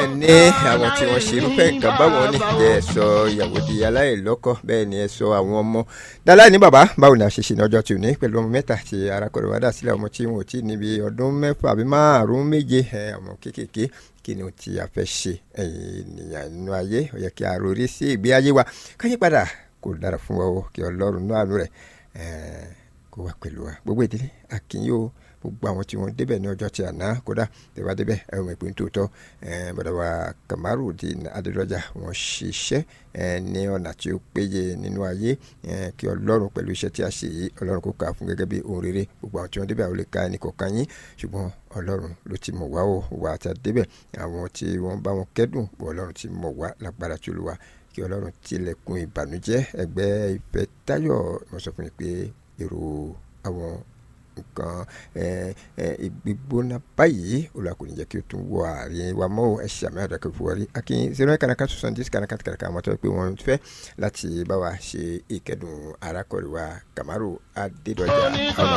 ní àwọn tí wọ́n ṣe irúfẹ́ nǹkan báwọn ní jẹ́ ẹ sọ ìyàwó di aláìlọ́kọ bẹ́ẹ̀ ni ẹ sọ àwọn ọmọ dáláì ní bàbá báwo ni a ṣe ṣe ní ọjọ́ tí ò ní pẹ̀lú ọmọ mẹ́ta tí arákùnrin wa dà sílẹ̀ ọmọ tí wọn ò tí ì níbi ọdún mẹ́fà àbí márùn-ún méje ọmọ kéékèèké kí ni tí a fẹ́ ṣe ẹ̀yin ènìyàn nínú ayé ó yẹ kí a rori sí ìgbé ayé wa káyé padà kò dára fún wa o kí ọlọ́run náà àánú rẹ̀ kó wà pẹ̀lú wa gbogbo ìdílé àkínyó gbogbo àwọn tí wọ́n débẹ̀ ní ọjọ́ tí àná kódà tẹ̀wá débẹ̀ ẹ̀rọ mọ̀ ìpín tòótọ́ bàdà wa Kamarudeen Adédọ́jà wọ́n ṣiṣẹ́ ní ọ̀nà tí ó péye nínú ayé kí ọlọ́run pẹ̀lú iṣẹ́ tí a ṣe yìí ọlọ́run kó kà á fún gẹ́gẹ́ bí ohun rere gbogbo àwọn tí wọ́n débẹ̀ àwọn lè ka ẹnì kọ̀ọ̀kan yín ṣùgbọ́n ọlọ́run ló ti mọ̀ wá o wà á ta débẹ̀ àwọn tí wọ́n bá wọn kẹ́dùn ọlọ́run ti mọ̀ wá lágbára tí olúwa kí ọlọ́run tilẹ̀kùn ìbànújẹ́ ẹgbẹ́ ìfẹ́ táyọ̀ mo sọ fún yín pé èrò àwọn nǹkan gbígbóná báyìí olùwà kò ní jẹ́ kí o tún wọ àárín wa mọ́ ẹ ṣe àmì àdàkọ̀ fún wọlé akin zero nine kanaka sosan dis kanaka kanaka àwọn tó yẹ pé wọ́n fẹ́ láti bá wa ṣe ìkẹ́dùn arákùnrin wa Kamaru Adédọ̀jà àwọn